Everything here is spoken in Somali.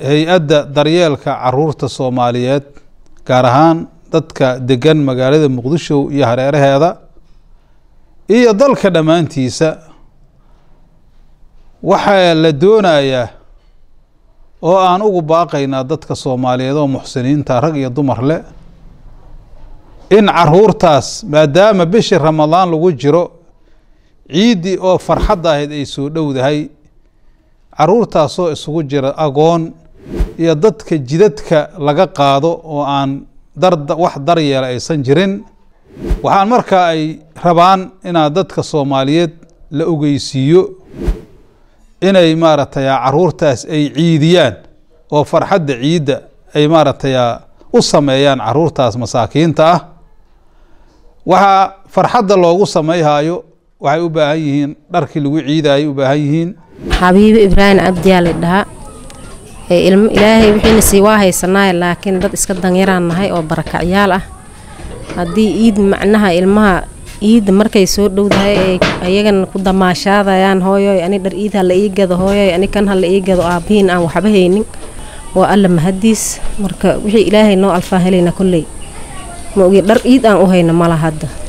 hay-adda daryeelka caruurta soomaaliyeed gaar ahaan dadka degan magaalada muqdisho iyo hareeraheeda iyo dalka dhammaantiisa waxaa la doonayaa oo aan ugu baaqaynaa dadka soomaaliyeed oo muxsiniinta rag iyo dumar leh in caruurtaas maadaama bishii ramadaan lagu jiro ciiddii oo farxadda ahayd ay soo dhowdahay caruurtaasoo isugu jira agoon iyo dadka jidadka laga qaado oo aan dar wax daryeela aysan jirin waxaan markaa ay rabaan inaad dadka soomaaliyeed la ogeysiiyo inay maaragtay caruurtaas ay ciidiyaan oo farxadda ciidda ay maaragtay u sameeyaan caruurtaas masaakiinta ah waxaa farxadda loogu samayhayo waxay u baahan yihiin dharkii lagu ciidayay u baahan yihiin xabiibo ibraahim cabdiyaa la dhahaa ilmo ilaahay wixiina sii waa haysanaaye laakiin dad iska danyaraan nahay oo barakacyaal ah haddii iid macnaha ilmaha iidda markay soo dhowdahay ay ayagana ku damaashaadayaan hooyoy ani dhar iid ha la ii gado hooyoy ani kan ha la ii gado aabbihiin aan waxba haynin waa alla mahadiis marka wixii ilaahay noo alfaa helayna kolley ma ogi dhar iid aan u hayna mala hadda